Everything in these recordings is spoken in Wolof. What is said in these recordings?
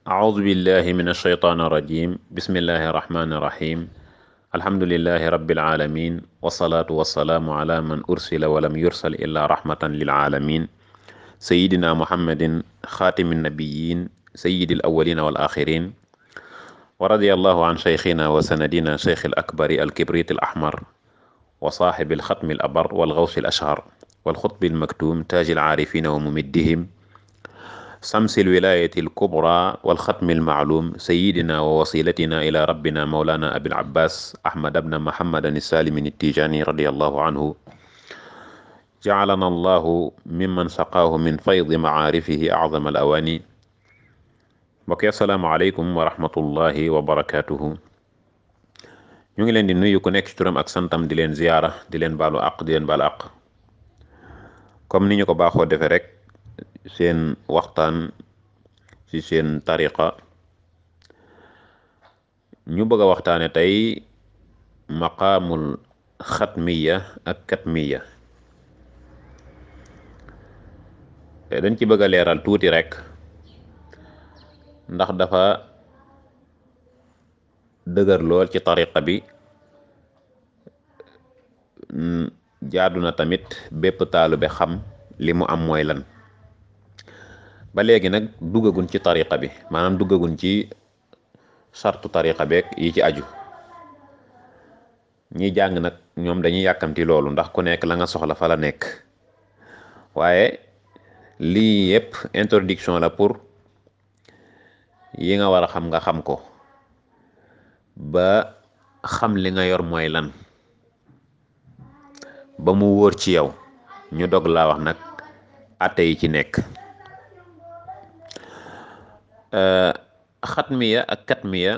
أعوذ بالله من الشيطان الرجيم بسم الله الرحمن الرحيم الحمد لله رب العالمين والصلاة والسلام على من أرسل ولم يرسل إلا رحمة للعالمين سيدنا محمد خاتم النبيين سيد الأولين والآخرين ورضي الله عن شيخنا وسندنا شيخ الأكبر الكبريت الأحمر وصاحب الختم الأبر والغوث الأشهر والخطب المكتوم تاج العارفين وممدهم شمس الولاية الكبرى والختم المعلوم سيدنا ووسيلتنا إلى ربنا مولانا أبي العباس أحمد بن محمد السالم التيجاني رضي الله عنه جعلنا الله ممن سقاه من فيض معارفه أعظم الأواني mbokk assalaamu aleykum wa rahmatullahi wa barakatuhu ñu ngi leen di nuyu ku nekk ci turam ak santam di leen ziyaara di leen baalu àq di leen baalu àq comme ni ñu ko baaxoo defee rek seen waxtaan ci seen tariqa ñu bëgg a waxtaane tey maqaamul xatmiya ak katmiya dañ ci bëgg a leeral tuuti rek ndax dafa dëgër lool ci tariqa bi jaadu na tamit bépp taalube xam li mu am mooy lan ba léegi nag duggagun ci tariqa bi maanaam duggagun ci sartu tariqa beeg yi ci aju ñi jàng nag ñoom dañuy yàkkamti loolu ndax ku nekk la nga soxla fa la nekk waaye lii yépp introduction la pour yi nga war a xam nga xam ko ba xam li nga yor mooy lan ba mu wóor ci yow ñu dog laa wax nag atte yi ci nekk xatmiya ak katmiya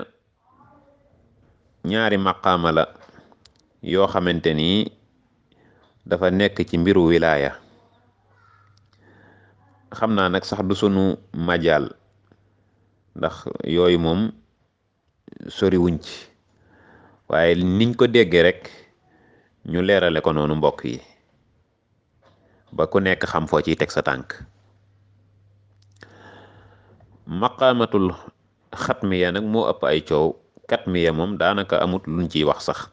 ñaari maqaama la yoo xamante ni dafa nekk ci mbiru wilaaya xam naa nag sax du sunu majaal ndax yooyu moom sori wuñ ci waaye niñ ko déggee rek ñu leerale ko noonu mbokk yi ba ku nekk xam foo ciy teg sa tànk maqaamatul xatmiya nag moo ëpp ay coow katmiya moom daanaka amut luñ ciy wax sax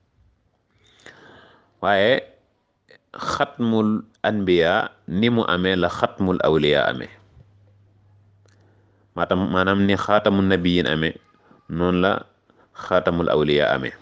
waaye xatmul anbiya ni mu amee la xatmul awliya amee maatam maanaam ni xaatamul nabiyin amee noonu la xaatamul awliya amee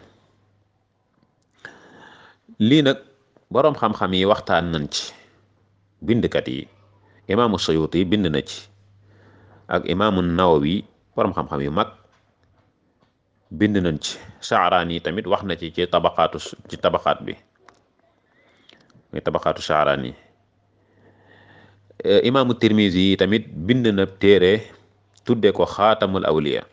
lii nag boroom xam-xam yi waxtaan nañ ci bindkat yi imaamu Suyuti bind na ci ak imaamu Nawawi boroom xam-xam yu mag bind nañ ci Sha'rani tamit wax na ci ci tabaqaatu ci tabaqaat bi muy tabaqaatu Sha'rani imaamu Tirmizi yi tamit bind na téere tudde ko xaatamul awliya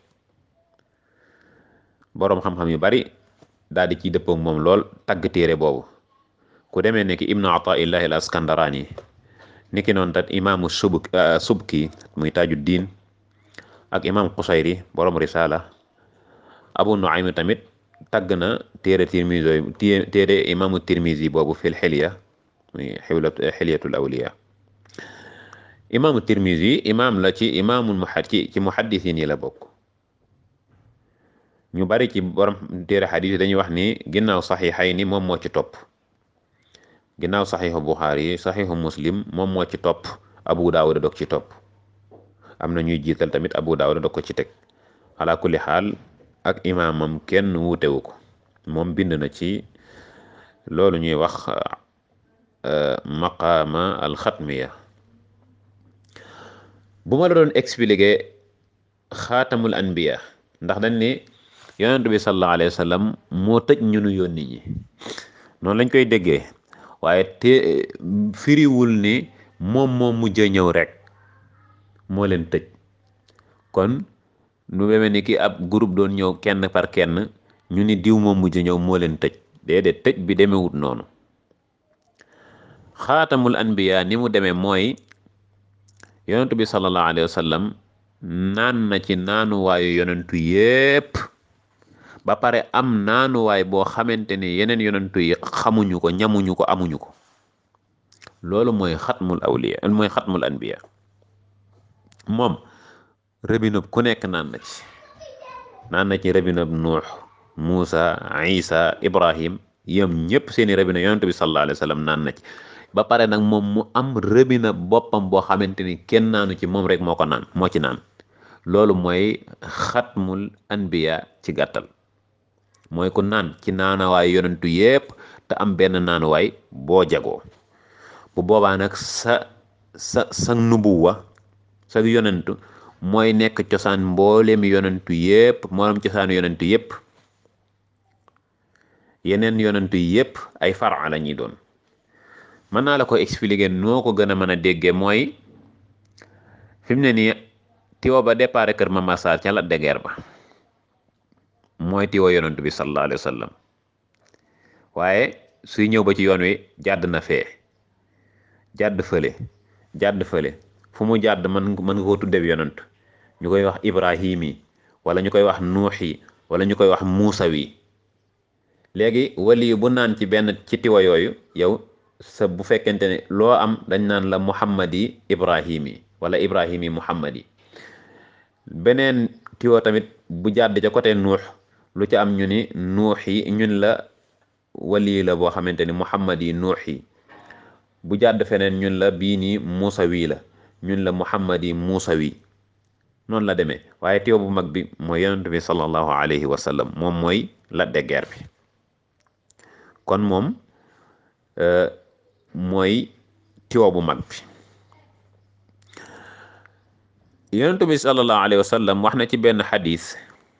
boroom xam-xam yu bari daal di ciy dëppoo moom lool tagg téere boobu ku demee ne ki ibnu ataillahi al askandarani ni ki noonu tat imaamu subk subki muy taaju diin ak imaam xusayri boroom risala abu nuaym tamit tagg na téere tirmisi téere imaamu tirmisi boobu fil xilya muy xilyatul awliya imaamu tirmisi imaam la ci imaamul muhad ci ci muhaddisin yi la bokk ñu bari ci borom téere xadis yi dañuy wax ni ginnaaw saxiixay ni moom moo ci topp ginnaaw saxiixu buxaari saxiixu muslim moom moo ci topp abu daawuda dog ci topp am na ñuy jiital tamit abu daawuda dog ko ci teg ala kulli xaal ak imaamam kenn wuutewu ko moom bind na ci loolu ñuy wax maqaama alxatmiya bu ma la doon expliquer xaatamul anbiya ndax dañ ni yonent bi sallallahu alayhi wa sallam moo tëj ñu nu yónni ñi noonu lañ koy déggee waaye te firiwul ni moom moo mujj ñëw rek moo leen tëj kon nu demee ni ki ab groupe doon ñëw kenn par kenn ñu ni diw moom mujj ñëw moo leen tëj déedéet tëj bi demewut noonu xaatamul anbiya ni mu demee mooy yonentu bi sallallahu alayhi wa sallam naan na ci naanuwaayu yonentu yépp ba pare am naanuwaay boo xamante ni yeneen yonentu yi xamuñu ko ñamuñu ko amuñu ko loolu mooy xatmul awliya mooy xatmul anbiya moom rëbinab ku nekk naan na ci naan na ci rëbinab nuux Muusa Isa Ibrahim yëm ñëpp seeni rëbina yonent bi sallallahu alayhi wa sallam naan na ci ba pare nag moom mu am rëbina boppam boo xamante ni kenn naanu ci moom rek moo ko naan moo ci naan loolu mooy xatmul anbiya ci gàttal mooy ku naan ci naanawaay yonentu yépp te am benn naanuwaay boo jagoo bu boobaa nag sa sa sa nubuwa sa yonentu mooy nekk cosaan mbooleem yonentu yépp mboolem cosaanu yonentu yépp yeneen yonentu yépp ay fara la ñuy doon mën naa la ko expliquer noo ko gën a mën a déggee mooy fi mu ne nii tiwo ba départ kër Mama Sarr ca la degeer ba mooy tiwo yonentu bi sallallahu alayhi wa sallam waaye suy ñëw ba ci yoon wi jàdd na fee jàdd fële jàdd fële fu mu jàdd mën mën nga koo tuddeeb yonent ñu koy wax ibrahim yi wala ñu koy wax nuux yi wala ñu koy wax muusa wi léegi wali bu naan ci benn ci tiwa yooyu yow sa bu fekkente ne loo am dañ naan la muhammad yi ibrahim yi wala ibrahim yi muhammad yi beneen tiwa tamit bu jàdd ca côté nuux lu ca am ñu ni nuux yi ñun la wali la boo xamante ni muhammad yi nuux yi bu jàdd feneen ñun la bii nii muusa wi la ñun la muhammad yi muusa wi noonu la demee waaye tiwa bu mag bi mooy yonent bi sallallahu alayhi wa sallam moom mooy la deggeer bi kon moom mooy tiwa bu mag bi yonent bi sallallahu alayhi wa sallam wax na ci benn xadis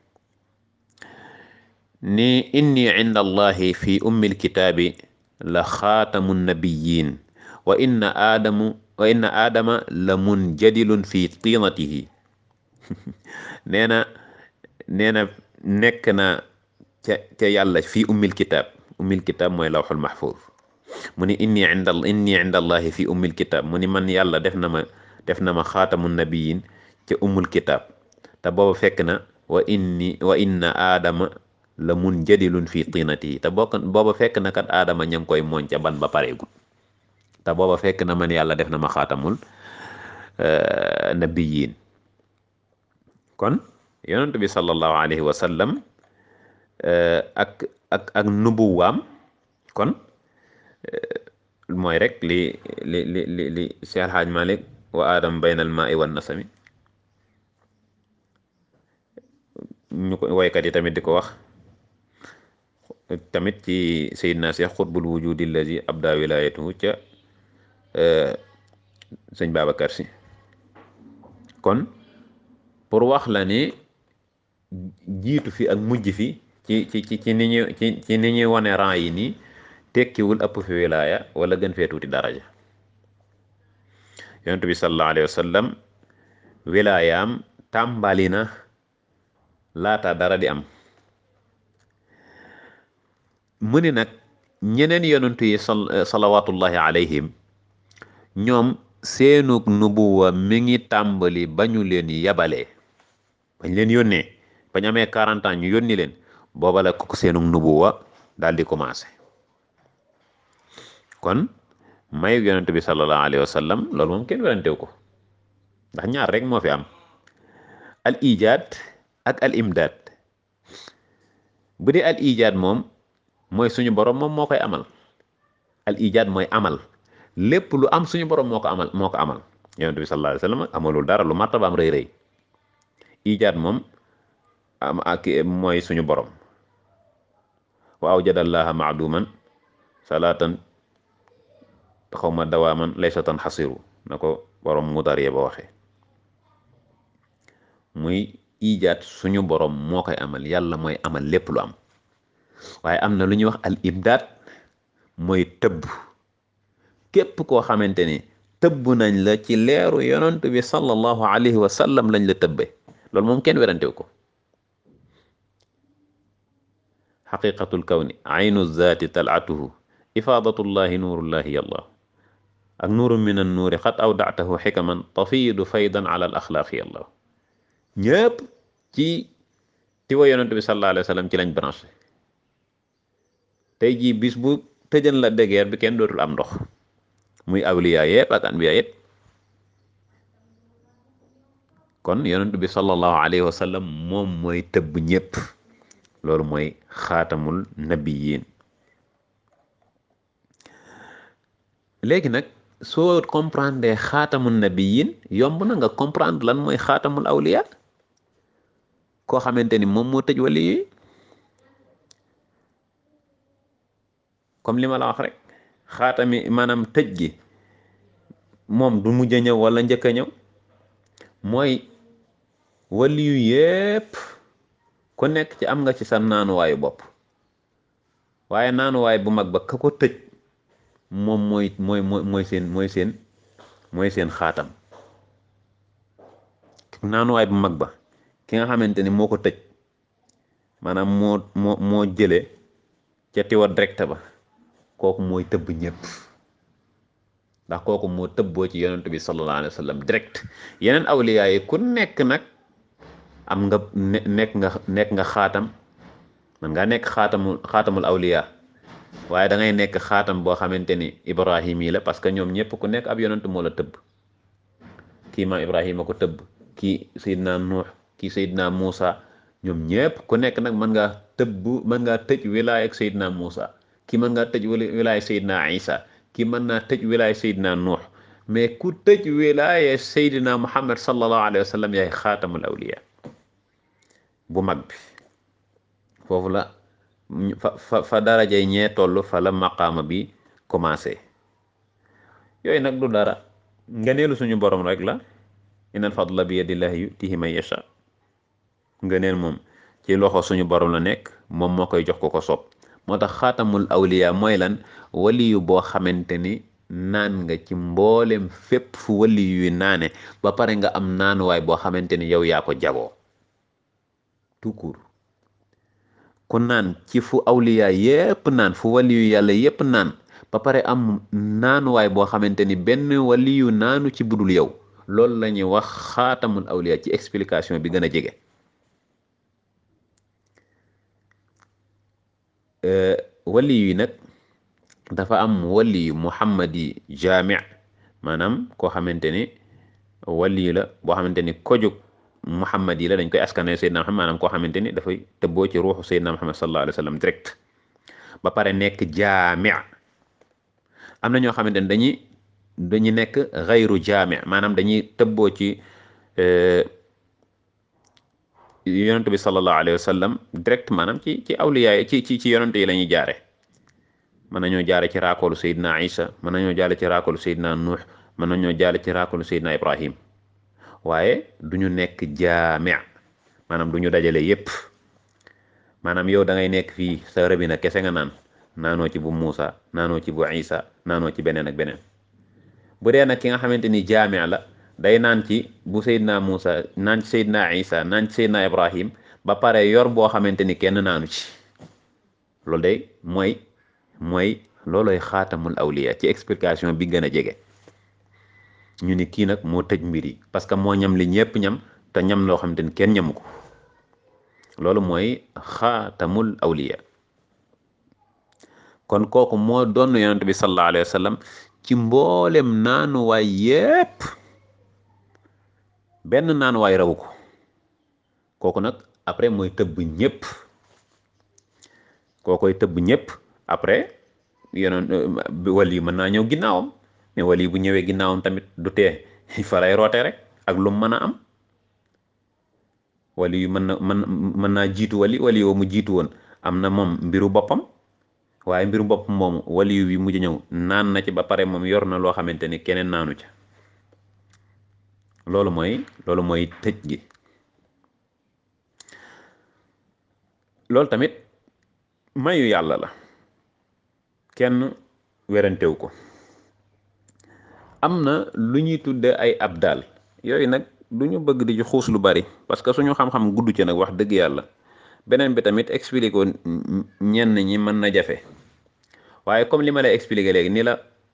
ni inni inda allahi fi ummi lkitaabi la xaatamu nabiyin wa inna aadamu wa inna aadama la munjadilun fi tiinatihi nee na nee na nekk na ca ca yàlla fii ummil kitaab ummil kitaab mooy lawxul mahfuuz mu ni inni inda inni inda allahi fii ummil kitaab mu ni man yàlla def na ma def na ma xaatamu nabiyin ca ummul kitaab te booba fekk na wa inni wa inna aadama la munjadilun fi tiinatihi te bokk booba fekk na kat aadama ña ngi koy mooñ ca ban ba pareegul te booba fekk na man yàlla def na ma xaatamul nabiyin kon yonent bi sallallahu alayhi wa sallam ak ak ak nubuwaam kon mooy rek li li li li li Cheikh Alhaaj Malik wa adam bayna al maai wan nasami ñu ko woykat yi tamit di ko wax tamit ci Seydina Cheikh xutbul wujudi allazi abda wilayatuhu ca sëñ Babacar Si kon pour wax la ni jiitu fi ak mujj fi ci ci ci ci ni ñu ci ci ni ñuy wane rang yi nii tekkiwul ëpp fi wilaaya wala gën fee tuuti daraja yonent bi sallallahu alayhi wa sallam wilaayaam tàmbali na laata dara di am mu ni nag ñeneen yonentu yi salawatullahi alayhim ñoom seenug nubuwa mi ngi tàmbali ba ñu leen yabalee bañ leen yónnee bañ amee 40 ans ñu yónni leen booba la ko seenug nubuwa daal di commencé kon mayu yonent bi sallallahu alayhi wa sallam loolu moom kenn werantew ko ndax ñaar rek moo fi am al ijaad ak al imdaad bu dee al ijaad moom mooy suñu borom moom moo koy amal al ijaad mooy amal lépp lu am suñu borom moo ko amal moo ko amal yonent bi sallallahu alayhi wa sallam amalul dara lu martabaam rëy rëy ijaad moom am ak mooy suñu borom wa awjadallaha maaduman salaatan xaw ma dawaaman laysatan xasiru na ko borom mudariya ba waxee muy ijaat suñu borom moo koy amal yàlla mooy amal lépp lu am waaye am na lu ñuy wax al imdaad mooy tëbb képp koo xamante ni tëbb nañ la ci leeru yonent bi sallallahu alayhi wa sallam lañ la tëbbe loolu moom kenn werantew ko xaqiqatul kawni aynu zaati talatuhu ifaadatullahi nuurullahi yallah ak nuuru min an nuuri xat awdatahu xikaman tafiidu faydan ala al axlaaqi yallah ñëpp ci tiwa yonent bi sallallahu alayhi wa sallam ci lañ branché tey jii bis bu tëjan la dégeer bi kenn dootul am ndox muy awliya yëpp ak anbiya yëpp kon yonent bi sallallahu alayhi wa sallam moom mooy tëbb ñépp loolu mooy xaatamul nabiyin léegi nag soo comprendre xaatamul nabiyin yomb na nga comprendre lan mooy xaatamul awliya koo xamante ni moom moo tëj wali yi comme li ma la wax rek xaatami maanaam tëj gi moom du mujj a ñëw wala njëkk a ñëw mooy wali yu yépp ku nekk ci am nga ci sa naanuwaayu bopp waaye naanuwaay bu mag ba ka ko tëj moom mooy mooy mooy seen mooy seen mooy seen xaatam naanuwaay bu mag ba ki nga xamante ni moo ko tëj maanaam moo moo moo jële ca tiwa direct ba kooku mooy tëbb ñëpp ndax kooku moo tëbboo ci yonent bi sallallahu alayhi wa sallam direct yeneen awliyaa yi ku nekk nag am nga nekk nga nekk nga xaatam man nga nekk xaatamul xaatamul awliyaa waaye da ngay nekk xaatam boo xamante ni ibrahim yi la parce que ñoom ñëpp ku nekk ab yonent moo la tëbb kii maam ibrahima ko tëbb kii Seydina Nuux kii Seydina Muusa ñoom ñëpp ku nekk nag mën ngaa tëbb mën ngaa tëj wilaaya ak Seydina Muusa kii mën ngaa tëj wilaaya Seydina Isa kii mën naa tëj wilaaya Seydina Nuux mais ku tëj wilaaya Seydina Muhammad sallallahu alayhi wa sallam yaay xaatamul awliya bu mag bi foofu la fa fa fa darajay ñee toll fa la maqaama bi commencé yooyu nag du dara ngëneelu suñu borom rek la innal fadla bi yadillahi yutihi man yasha ngëneel moom ci loxo suñu borom la nekk moom moo koy jox ko ko soob moo tax xaatamul awliya mooy lan waliyu boo xamante ni naan nga ci mboolem fépp fu waliyu yu naane ba pare nga am naanuwaay boo xamante ni yow yaa ko jagoo tout court ku naan ci fu awliya yépp naan fu waliyu yàlla yépp naan ba pare am naanuwaay boo xamante ni benn waliyu naanu ci budul yow loolu la ñuy wax xaatamul awliya ci explication bi gën a jege wali yi nag dafa am wali yu muhammadi jaami maanaam koo xamante ni wali la boo xamante ni kojug muhammad yi la dañ koy askane Seydina Muhammad maanaam koo xamante ni dafay tëbboo ci ruuxu Seydina Muhammad sallallahu alayhi wa sallam direct ba pare nekk jaami am na ñoo xamante ni dañuy dañuy nekk xayru jaami maanaam dañuy tëbboo ci yonent bi sallallahu alayhi wa sallam direct maanaam ci ci awliya ci ci ci yonent yi la ñuy jaare mën nañoo jaare ci raakoolu Seydina Isa mën nañoo jaare ci raakoolu Seydina Nuux mën nañoo jaare ci raakoolu Seydina Ibrahim waaye du ñu nekk jaami maanaam du ñu dajale yépp maanaam yow da ngay nekk fii sa rëbina kese nga naan naanoo ci bu Muusa naanoo ci bu Isa naanoo ci beneen ak beneen bu dee nag ki nga xamante ni jaami la day naan ci bu Seydina Muusa naan ci Seydina Isa naan ci Seydina Ibrahim ba pare yor boo xamante ni kenn naanu ci loolu day mooy mooy looloy xaatamul awliya ci explication bi gën a jege ñu ni kii nag moo tëj mbir yi parce que moo ñam li ñëpp ñam te ñam loo xamante ni kenn ñamu ko loolu mooy xaatamul awliya kon kooku moo doon yonent bi sallallahu alayhi wa sallam ci mboolem naanuwaay yépp benn naanuwaay rawu ko kooku nag après mooy tëbb ñëpp kookoy tëbb ñëpp après yonoon wali yi mën naa ñëw ginnaawam mais wali bu ñëwee ginnaawam tamit du tee fa lay roote rek ak lu mën a am wali yu mën na mën mën naa jiitu wali wali yoo mu jiitu woon am na moom mbiru boppam waaye mbiru boppam moomu wali yu bi mujj ñëw naan na ci ba pare moom yor na loo xamante ni keneen naanu ca loolu mooy loolu mooy tëj gi loolu tamit mayu yàlla la kenn werantewu ko am na lu ñuy tudde ay abdal yooyu nag du ñu bëgg di ci xuus lu bari parce que suñu xam-xam gudd ci nag wax dëgg yàlla beneen bi tamit expliquer ko ñenn ñi mën na jafe waaye comme li ma lay expliquer léegi ni la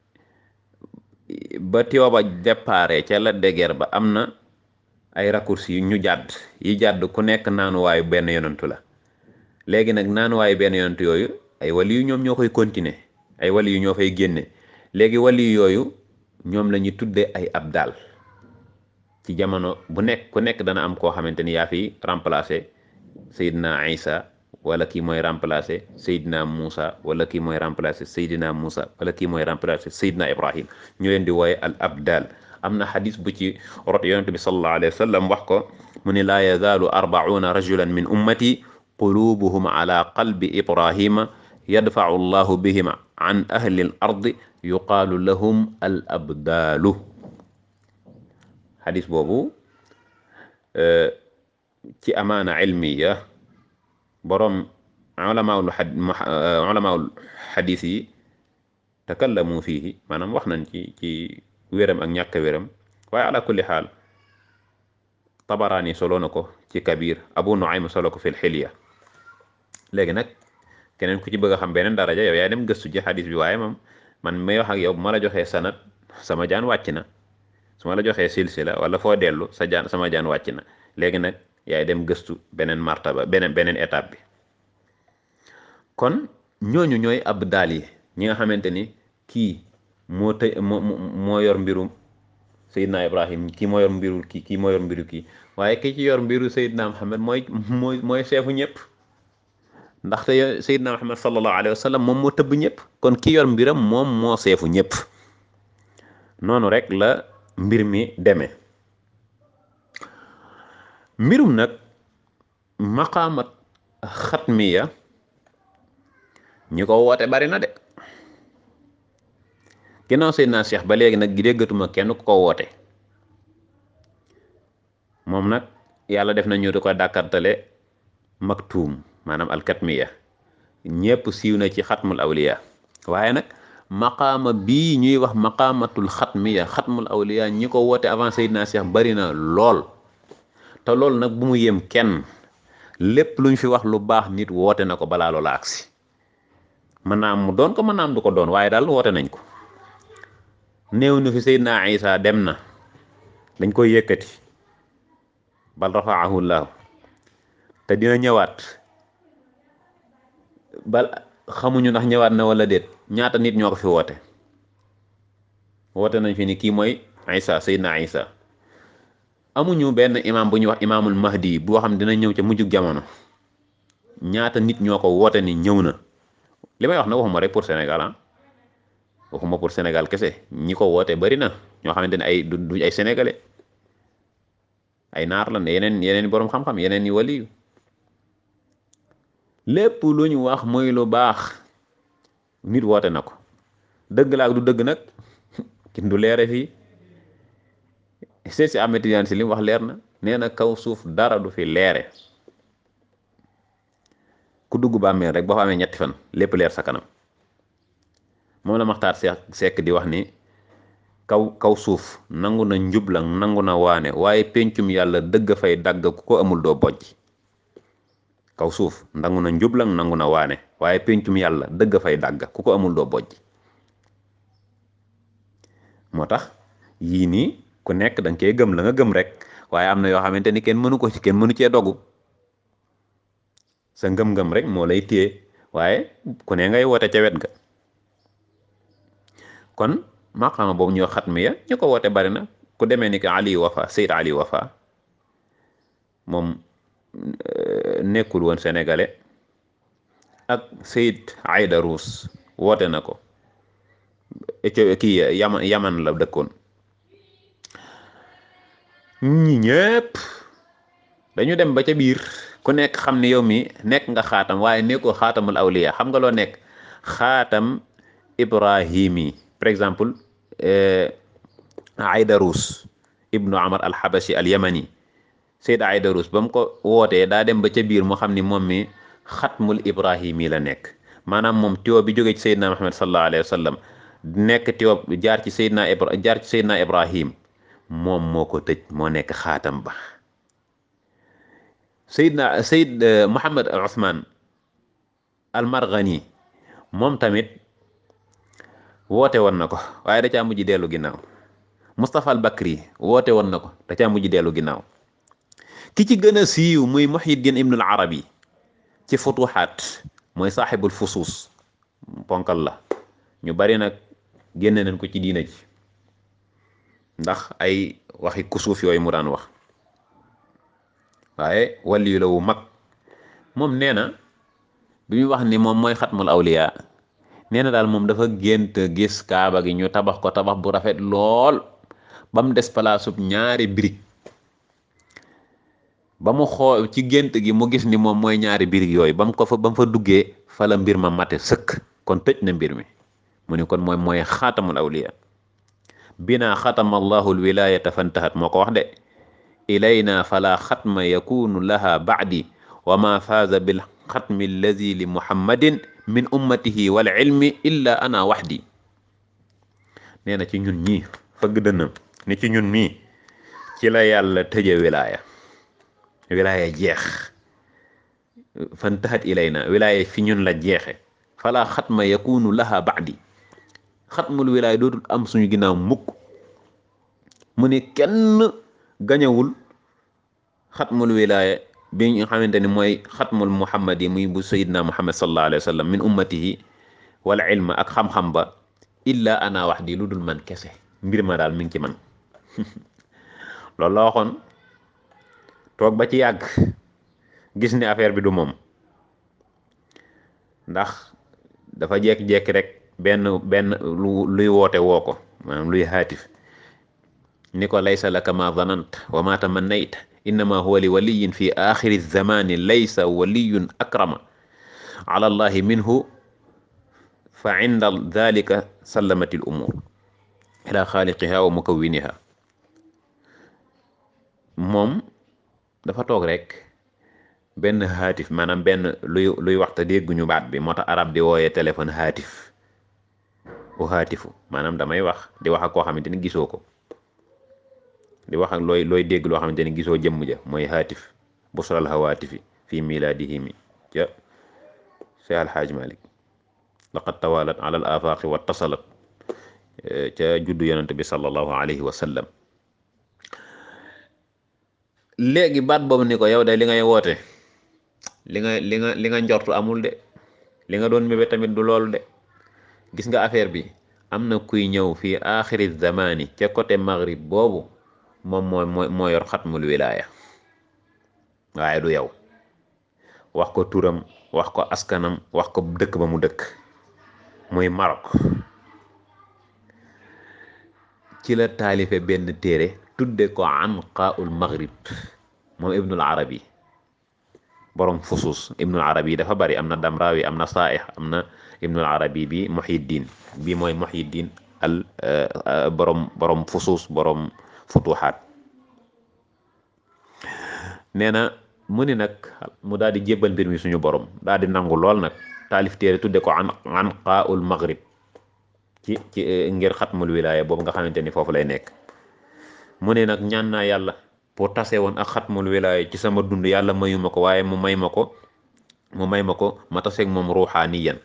ba tiwa ba déparé ca la déguère ba am na ay raccourcis yu ñu jàdd yi jàdd ku nekk naanuwaayu benn yonantu la léegi nag naanuwaayu benn yonantu yooyu ay wali yu ñoom ñoo koy continuer ay wali yu ñoo fay génne léegi wali yooyu ñoom la ñuy tuddee ay abdal ci jamono bu nekk ku nekk dana am koo xamante ni yaa fi remplacer Seydina Isa wala kii mooy remplacer Seydina Moussa wala kii mooy remplacer Seydina Moussa wala kii mooy remplacer Seydina Ibrahim ñu leen di wooye al abdal am na xadis bu ci rot yonente bi sallallahu alayhi wa sallam wax ko mu ne laa yazaalu arbauna rajulan min ummati qulubuhum ala qalbi ibrahima yadfau llahu bihim an ahli al ardi yuqaalu lahum al abdaalu xadis boobu ci amaana ilmiya boroom ulamaul ulamaul xadis yi takallamu fiihi maanaam wax nañ ci ci wéram ak ñàkk wéram waaye ala kulli xaal tabaraani solo na ko ci kabir abu nuaym solo ko fil xilya léegi nag keneen ku ci bëgg a xam beneen daraja yow yaay dem gëstu ji xadis bi waaye moom man may wax ak yow bu ma la joxee sanat sama jaan wàcc na su ma la joxee silsila wala foo dellu sa jaan sama jaan wàcc na léegi nag yaay dem gëstu beneen martaba beneen beneen étape bi kon ñooñu ñooy abdaal yi ñi nga xamante ni kii moo tëj moo moo yor mbirum Seydina Ibrahim kii moo yor mbiru kii kii moo yor mbiru kii waaye ki ci yor mbiru Seydina Muhammad mooy mooy mooy seefu ñëpp ndaxte Seydina Muhammad sallallahu alayhi wa sallam moom moo tëbb ñëpp kon ki yor mbiram moom moo seefu ñëpp noonu rek la mbir mi demee mbirum nag maqaamat xatmiya ñi ko woote bari na de ginnaaw Seydina Cheikh ba léegi nag déggatuma kenn ku ko woote moom nag yàlla def na ñu di ko dàkkartale maktuum maanaam alkatmiya ñépp siiw na ci xatmul awliya waaye nag maqaama bii ñuy wax maqaamatul xatmiya xatmul awliya ñi ko woote avant Seydina Cheikh bari na lool te loolu nag bu mu yem kenn lépp luñ fi wax lu baax nit woote na ko balaa loola agsi mën naa am mu doon ko mën naa am du ko doon waaye daal woote nañ ko néew nu fi Seydina Isa dem na dañ koy yëkkati bal rafaahu llahu te dina ñëwaat bal xamuñu ndax ñëwaat na wala déet ñaata nit ñoo ko fi woote woote nañ fi ni kii mooy Isa Seydina Isa amuñu benn imam bu ñuy wax imaamul mahdi boo xam dina ñëw ca mujjug jamono ñaata nit ñoo ko woote ni ñëw na li may wax na waxuma rek pour Sénégal ah waxuma pour Sénégal kese ñi ko woote bari na ñoo xamante ne ay du ay sénégalais ay naar lan yeneen yeneen boroom xam-xam yeneen i waliyu lépp lu ñu wax muy lu baax nit woote na ko dëgg la ak du dëgg nag kin du leere fii seet si Ahmed Tidiane si li mu wax leer na nee na kaw suuf dara du fi leere ku dugg bàmmeel rek boo fa amee ñetti fan lépp leer sa kanam moom la maxtaar sekk di wax ni kaw kaw suuf nangu na njublang nangu na waane waaye pencum yàlla dëgg fay dagg ku ko amul doo bojj kaw suuf nangu na njublang nangu na waane waaye pencum yàlla dëgg fay dagg ku ko amul doo bojj moo tax yii nii ku nekk danga cee gëm la nga gëm rek waaye am na yoo xamante ni kenn mënu ko ci kenn mënu cee dogu sa ngëm-ngëm rek moo lay téye waaye ku ne ngay woote ca wet ga kon maqaama boobu ñoo xatmiya ñu ko woote bari na ku demee ni que Ali Wafa Seyd Ali Wafa moom nekkul woon sénégalais ak Seyd Aïda Rousse woote na ko kii yaman yaman la dëkkoon ñi ñëpp dañu dem ba ca biir ku nekk xam ne yow mi nekk nga xaatam waaye nekkoo xaatamul awliya xam nga loo nekk xaatam ibrahimi par exemple Aydarus ibnu Amar al-Habashi al-Yamani Seyd Aydarus ba mu ko wootee daa dem ba ca biir mu xam ni moom mi xatmul ibrahimi la nekk maanaam moom tiwo bi jógee ci Seydina Muhammad sallallahu alayhi wa sallam nekk tiwo jaar ci Seydina Ibra jaar ci Seydina Ibrahim moom moo ko tëj moo nekk xaatam ba Seydina Seyd Muhammad Ousmane al-Marghani moom tamit woote woon na ko waaye da caa mujj dellu ginnaaw Moustapha al Bakri woote woon na ko da caa mujj dellu ginnaaw ki ci gën a siiw muy Muhyiddin Ibn al Arabi ci futuxaat mooy saaxibul fusuus ponkal la ñu bari nag génne nañ ko ci diina ji ndax ay waxi kusuuf yooyu mu daan wax waaye waliyu la wu mag moom nee na bi muy wax ni moom mooy xatmul awliya nee na daal moom dafa gént gis kaaba gi ñu tabax ko tabax bu rafet lool ba mu des palaasub ñaari birig ba mu xoo ci gént gi mu gis ni moom mooy ñaari birig yooyu ba mu ko fa ba mu fa duggee fa la mbir ma mate sëkk kon tëj na mbir mi mu ni kon mooy mooy xaatamul awliya bina xatama allahu alwilayata fantahat moo ko wax de ilayna fala xatma yakunu laha baadi wa ma faaza bil xatmi allazi li muhammadin min ummatihi wal ilmi illa ana waxdi nee na ci ñun ñii fëgg dënnam ni ci ñun mii ci la yàlla tëje wilaaya wilaaya jeex fantahat ilayna wilaaya fi ñun la jeexe fala xatma yakunu laha baadi xatmul wilaaya dootul am suñu ginnaaw mukk mu ni kenn gañawul xatmul wilaaya bi nga xamante ni mooy xatmul muhammad yi muy bu sayidna muhammad sallallahu alayhi wa sallam min ummatihi wal ilma ak xam-xam ba illa ana wax di lu dul man kese mbir ma daal mi ngi ci man loolu la waxoon toog ba ci yàgg gis ni affaire bi du moom ndax dafa jekki-jekki rek benn benn lu luy woote woo ko maanaam luy haatif ni ko laysa laka ma zanant wa ma tamannayt innama huwa li waliyin fi axiri zamani laysa waliyun akrama ala allahi minhu fa inda dalika sallamati l umur ila xaaliqiha wa mukawwiniha moom dafa toog rek benn haatif maanaam benn luy luy waxta dégguñu baat bi moo tax arab di wooyee téléphone haatif u haatifu maanaam damay wax di wax ak koo xamante ni gisoo ko di wax ak looy looy dégg loo xamante ni gisoo jëmm ja mooy haatif busral hawaatifi fii milaadihi mi ca Cheikh Alhaaj Malik laqad tawalat ala al afaqi wa tasalat ca juddu yonent bi sallallahu alayhi wa sallam léegi baat boobu ni ko yow de li ngay woote li nga li nga li nga njortu amul de li nga doon mébé tamit du loolu de gis nga affaire bi am na kuy ñëw fii axiri zamani ca côté maghrib boobu moom mooy mooy moo yor xatmul wilaaya waaye du yow wax ko turam wax ko askanam wax ko dëkk ba mu dëkk muy Maroc ci la taalife benn téere tudde ko anqaul maghrib moom ibnul arabi borom fusus ibnul arabi dafa bari am na damrawi am na saaix am na ibnul arabi bi muhiddin bi mooy muhiddin al borom borom fusus borom futuxaat nee na mu ni nag mu daal di jébbal mbir mi suñu borom daal di nangu lool nag taalif téere tudde ko an anqaul maghrib ci ci ngir xatmul wilaaya boobu nga xamante ni foofu lay nekk mu ne nag ñaan naa yàlla pour tase woon ak xatmul wilaaya ci sama dund yàlla mayu ma ko waaye mu may ma ko mu may ma ko ma taseeg moom ruuxaaniyan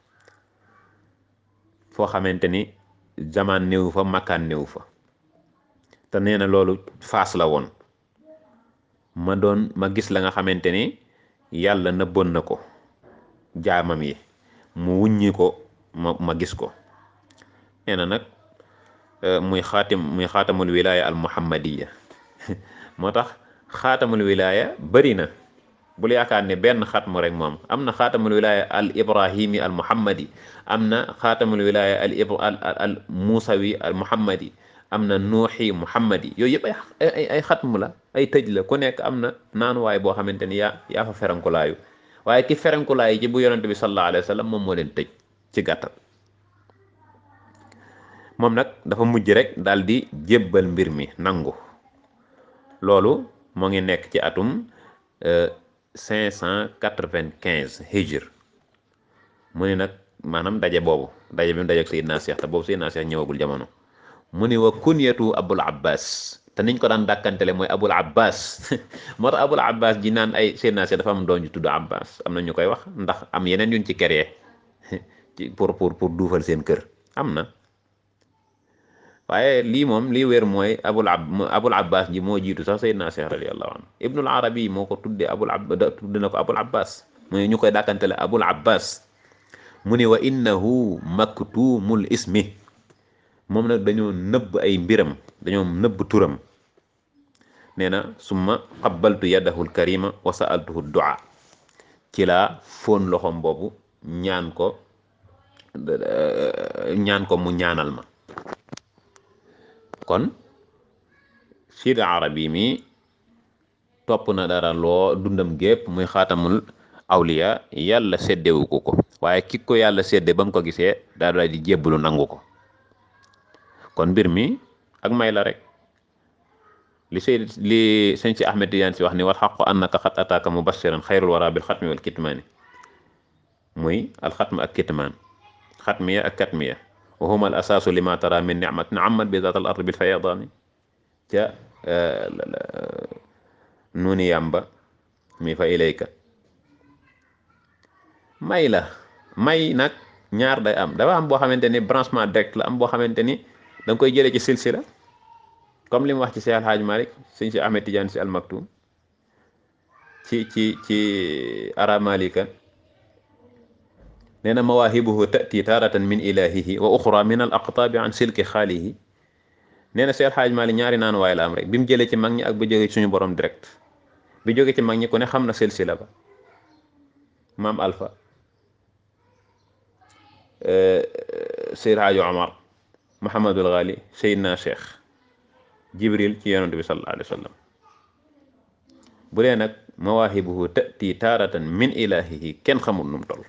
foo xamante ni zaman néew fa makkaan néew fa te nee na loolu faas la woon ma doon ma gis la nga xamante ni yàlla nëbboon na ko jaamam yi mu wuññi ko ma ma gis ko nee na nag muy xaatim muy xaatamul wilaya al muhammadiya moo tax xaatamul wilaya bëri na bul yaakaar ne benn xatmu rek moom am na xaatamul wilaya al ibrahimi al muhammadi am na xaatamul wilaya al al al musawi al muhammadi am na nuuxi muhammadi yooyu yëpp ay ay ay xatmu la ay tëj la ku nekk am na naanuwaay boo xamante ni yaa yaa fa ferankulaayu waaye ki ferankulaayu ci bu yonente bi sallallahu alayhi wa sallam moom moo leen tëj ci gàttal moom nag dafa mujj rek daal di jébbal mbir mi nangu loolu moo ngi nekk ci atum cinq cent quatre-vingt-quinze hijr mu ni nag maanaam daje boobu daje bi mu daje ak Seydina Cheikh te boobu Seydina Cheikh ñëwagul jamono mu ni wa kunyatu abul abbas te niñ ko daan dàkkantele mooy abul abbas moo tax abul abbas ji naan ay Seydina Cheikh dafa am doon ju tudd abbas am na ñu koy wax ndax am yeneen yuñ ci créé ci pour pour pour duufal seen kër am na waaye lii moom lii wér mooy abul ab abul abbas ji moo jiitu sax Seydina Cheikh radiyallahu anhu ibnul arabi moo ko tudde abul ab tudde na ko abul abbas mooy ñu koy dàkkantele abul abbas mu ni wa innahu maktumul ismi moom nag dañoo nëbb ay mbiram dañoo nëbb turam nee na summa qabbaltu yadahu alkarima wa sa'altuhu du'a ci laa foon loxom boobu ñaan ko ñaan ko mu ñaanal ma kon Sidi Arabi mi topp na dara loo dundam gépp muy xaatamul awliya yàlla séddewu ko ko waaye ki ko yàlla sédde ba mu ko gisee daa daal di jébbalu nangu ko kon mbir mi ak may la rek li sey li sëñ si Ahmed Tidiane si wax ni wal xaqu annaka xat ataaka mubashiran xayrul wara bil xatmi wal kitmaani muy alxatm ak kitmaan xatmiya ak katmiya wa huma al asaasu lima tara min nicmatin ammat bi zaat al ard bil fayadaani ca nuuni yàmba mi fa ilayka may la may nag ñaar day am dafa am boo xamante ni branchement direct la am boo xamante ni da nga koy jëlee ci silsila comme li mu wax ci Seex Alxaaj Malik sëñ si Ahmed Tidiane si almaktum ci ci ci aramalika nee na mawaahibuhu tati taaratan min ilahihi wa uxra min al aqtaabi an silki xaalihi nee na Seex Alxaaj Malik ñaari naan waay la am rek bi mu jëlee ci mag ñi ak bu jógee ci suñu borom direct bi jógee ci mag ñi ku ne xam na silsila ba maam Alpha Seyd Haaji Omar Muhammadul Ghali Seydina Cheikh Jibril ci yonent bi sallallahu alayhi wa sallam bu dee nag mawaahibuhu tati taaratan min ilahihi kenn xamul nu mu toll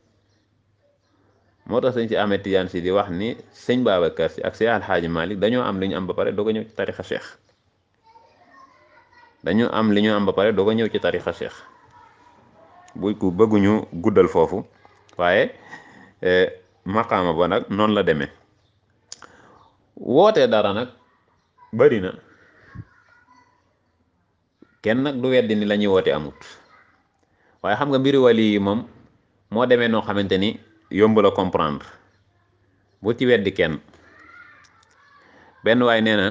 moo tax sëñ si Ahmed Tidiane si di wax ni sëñ Babacar si ak Seex Alxaaji Malik dañoo am li ñu am ba pare doog a ñëw ci tarixa Cheikh dañoo am li ñu am ba pare doog a ñëw ci tarixa Cheikh buy ku bëgguñu guddal foofu waaye maqaama ba nag noonu la demee wootee dara nag bari na kenn nag du weddi ni la ñuy woote amut waaye xam nga mbiri wali yi moom moo demee noo xamante ni yomb la comprendre bu ci weddi kenn benn waay nee na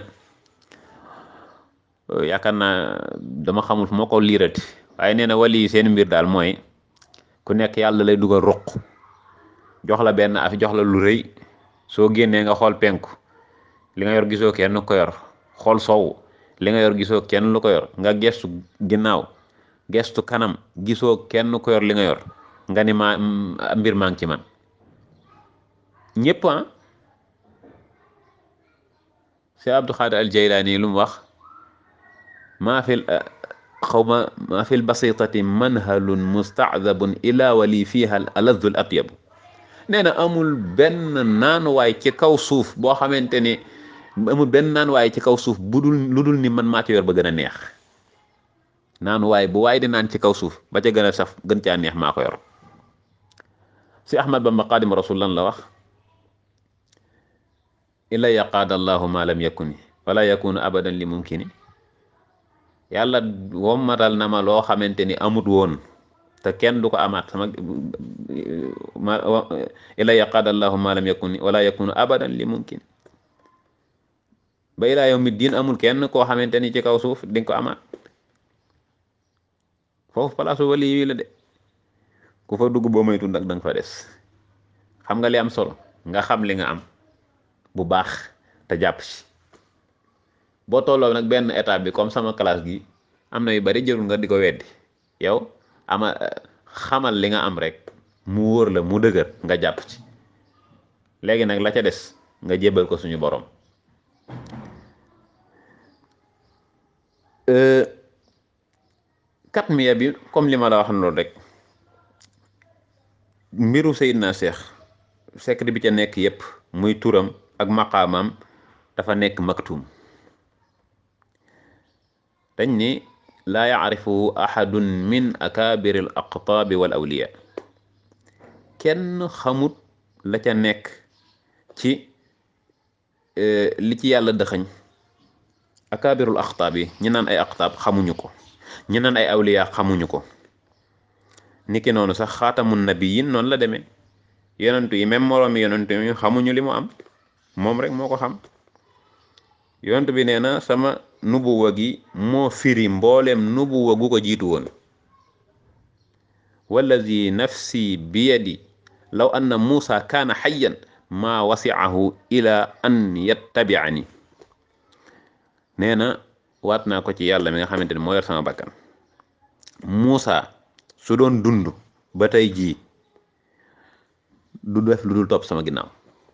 yaakaar naa dama xamul fu ma ko liirati waaye nee na wali yi seen mbir daal mooy ku nekk yàlla lay dugal ruq jox la benn af jox la lu rëy soo génnee nga xool penku li nga yor gisoo kenn ko yor xool soow li nga yor gisoo kenn lu ko yor nga gestu ginnaaw gestu kanam gisoo kenn ko yor li nga yor nga ni ma mbir maa ngi ci man ñëpp ah si Abdou Xaadir al Jaylaani lu mu wax maa fil xaw ma maa fil basitati manhalun mustaadabun ila wali fiha al aladul atyabu nee na amul benn naanuwaay ci kaw suuf boo xamante ni amul benn naanuwaay ci kaw suuf bu dul lu dul ni man maa ci yor ba gën a neex naanuwaay bu waay di naan ci kaw suuf ba ca gën a saf gën caa neex maa ko yor si Ahmad Bamba Xaadim Rasul lan la wax illa yaqaada allahu ma lam yakuni wala yakunu abadan li mumkini yàlla wommatal na ma loo xamante ni amut woon te kenn du ko amaat sama ma ila yaqaada allahu ma lam yakuni wala yakunu abadan li mumkin ba ilaa yawmi diin amul kenn koo xamante ni ci kaw suuf di nga ko amaat foofu palaasu wali yi la de ku fa dugg boo moytu nag danga fa des xam nga li am solo nga xam li nga am bu baax te jàpp ci boo tolloo nag benn étape bi comme sama classe gi am na yu bari jërul nga di ko weddi yow ama xamal li nga am rek mu wóor la mu dëgër nga jàpp ci léegi nag la ca des nga jébbal ko suñu borom katmiya bi comme li ma la wax loolu rek mbiru Seydina Cheikh secret bi ca nekk yépp muy turam ak maqaamam dafa nekk maktum dañ ni laa yacrifuhu axadun min akaabiri al aqtaabi wal awliya kenn xamut la ca nekk ci li ci yàlla dëxañ akaabirul aqtaab yi ñi naan ay aqtaab xamuñu ko ñi naan ay awliya xamuñu ko niki noonu sax xaatamun nabiyin noonu la demee yonentu yi même moroomi yonentu yi xamuñu li mu am moom rek moo ko xam yonent bi nee na sama nubuwa gi moo firi mbooleem nubuwa gu ko jiitu woon wallazi nafsi biyadi law anna muusa kaana xayyan maa wasiahu ila an yattabiani nee na waat naa ko ci yàlla mi nga xamante ni moo yor sama bakkan Muusa su doon dund ba tey jii du def lu dul topp sama ginnaaw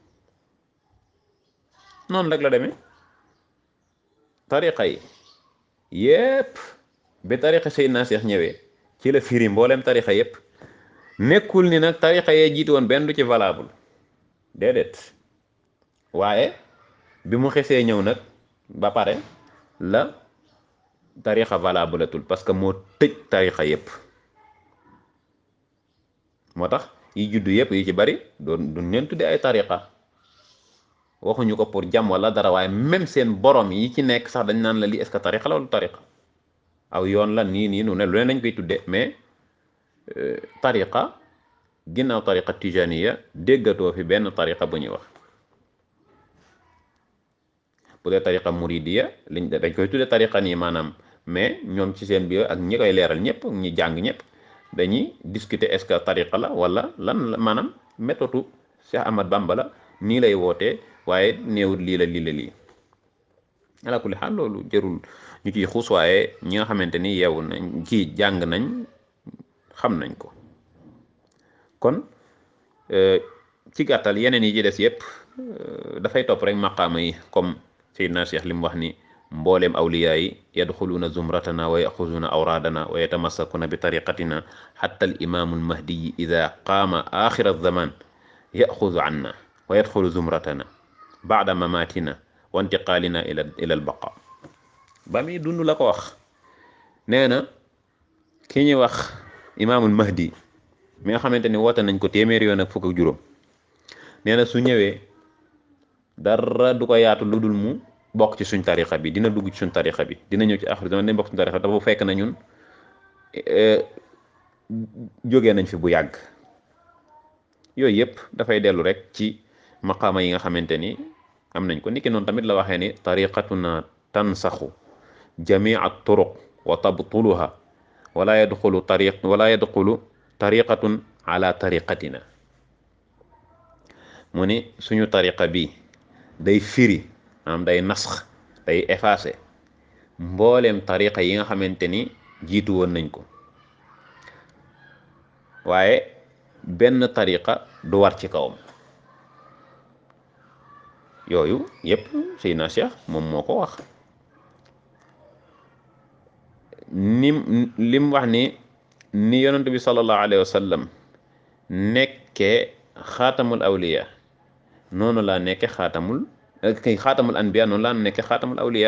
noonu rek la demee tariqa yi yépp bi tariqa Seydina Seex ñëwee ci la firi mboolem tariqa yépp nekkul ni nag tariqa yee jiitu woon benn du ci valable déedéet waaye bi mu xesee ñëw nag ba pare la tariqa valable atul parce que moo tëj tariqa yépp moo tax yi juddu yépp yi ci bari doon duñ leen tudde ay tariqa waxuñu ko pour jàmm wala dara waaye même seen borom yi ci nekk sax dañ naan la lii est-ce que tariqa la wala tariqa aw yoon la nii nii nu ne lu ne lañ koy tudde mais tariqa ginnaaw tariqa tijaniya déggatoo fi benn tariqa bu ñuy wax bu dee tariqa muridiya liñ dañ koy tudde tariqa nii maanaam mais ñoom ci seen biir ak ñi koy leeral ñëpp ñi jàng ñëpp dañuy discuter est-ce que tariqa la wala lan la maanaam méthode Cheikh Ahmad Bamba la nii lay wootee waaye néewut lii la lii la lii ala kulli xaal loolu jërul ñu ciy xuus waaye ñi nga xamante ni yeewu nañ ci jàng nañ xam nañ ko kon ci gàttal yeneen yi ci des yépp dafay topp rek maqaama yi comme Seydina Cheikh li mu wax ni mbooleem awliyaa yi yadxuluuna zumratana wa yaxuzuuna awraadana wa yatamassakuna bi tariqatina xatta al imaamu almahdiyi ida qaama axira zaman yaxuzu anna wa yadxulu zumratana baada mamatina wa intiqaalina ila ila albaqa ba muy dund la ko wax nee na ki ñuy wax imaamul mahdi mi nga xamante ni woote nañ ko téeméeri yoon ak fukk ak juróom nee na su ñëwee dara du ko yaatu lu dul mu bokk ci suñ tarixa bi dina dugg ci suñ tarixa bi dina ñëw ci axir zaman dina bokk ci suñ tarixa bi dafa fekk na ñun jógee nañ fi bu yàgg yooyu yëpp dafay dellu rek ci maqaama yi nga xamante ni am nañ ko niki noonu tamit la waxee ni tariqatuna tansaxu jamia turuq wa tabtuluha wala yadxulu tariq wala yadxulu tariqatun ala tariqatina mu ni suñu tariqa bi day firi maanaam day nasx day effacé mbooleem tariqa yi nga xamante ni jiitu woon nañ ko waaye benn tariqa du war ci kawam yooyu yépp Seydina Cheikh moom moo ko wax nim lim wax ni ni yonent bi sallallahu alayhi wa sallam nekkee xaatamul awliya noonu laa nekke xaatamul kay xaatamul anbiya noonu laa nekke xaatamul awliya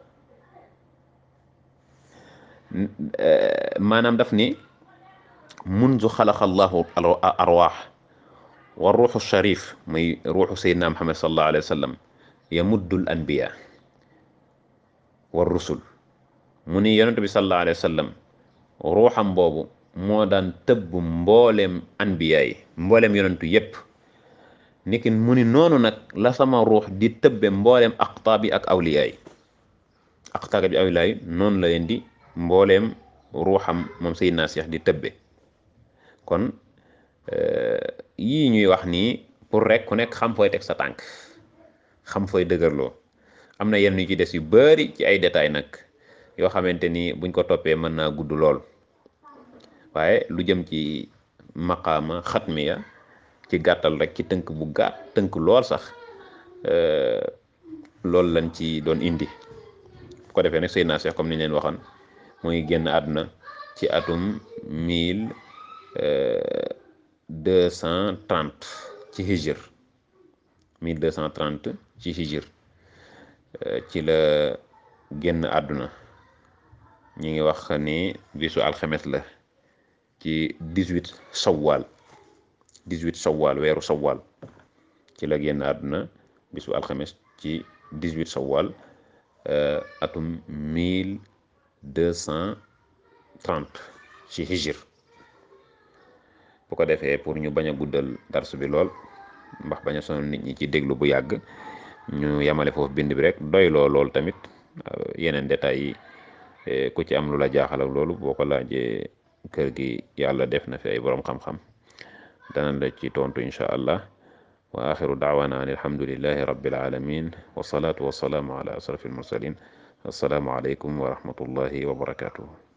maanaam daf ni munzu xalaqa allahu arwaax wa ruuxu sharif muy ruuxu sayyidina muhammad sallallahu alayhi wa sallam yamuddul anbiya wa rusul mu ni yonent bi sallallahu alayhi wa sallam ruuxam boobu moo daan tëbb mbooleem anbiya yi mbooleem yonentu yépp niki mu ni noonu nag la sama ruux di tëbbe mbooleem aqtaab yi ak awliya yi aqtaab yi awliya yi noonu la leen di mbooleem ruuxam moom Seydina Cheikh di tëbbe kon yii ñuy wax nii pour rek ku nekk xam fooy teg sa tànk xam fooy dëgërloo am na yenn yu ci des yu bari ci ay détails nag yoo xamante ni buñ ko toppee mën naa gudd lool waaye lu jëm ci maqaama xatmiya ci gàttal rek ci tënk bu gàtt tënk lool sax loolu lañ ci doon indi bu ko defee nag Seydina Cheikh comme ni leen waxoon muy génn àdduna ci atum mille deux cent trente ci hijr mille deux cent trente ci hijr ci la génn àdduna ñi ngi wax ni bisu alxames la ci dix-huit sawwal dix-huit sawwal weeru sawwal ci la génn àdduna bisu alxames ci dix-huit sawwal atum mille deux cent trente ci hijr bu ko defee pour ñu bañ a guddal darsu bi lool ndax bañ a sonal nit ñi ci déglu bu yàgg ñu yamale foofu bind bi rek doy loo lool tamit yeneen détails yi ku ci am lu la jaaxal ak loolu boo ko laajee kër gi yàlla def na fi ay borom xam-xam dana la ci tontu incha allah wa axiru daawana an alhamdulillahi rabbil alamin wasalaatu wasalaamu ala asrafil mursalin assalaamu aleykum wa rahmatullahi wa barakatuhu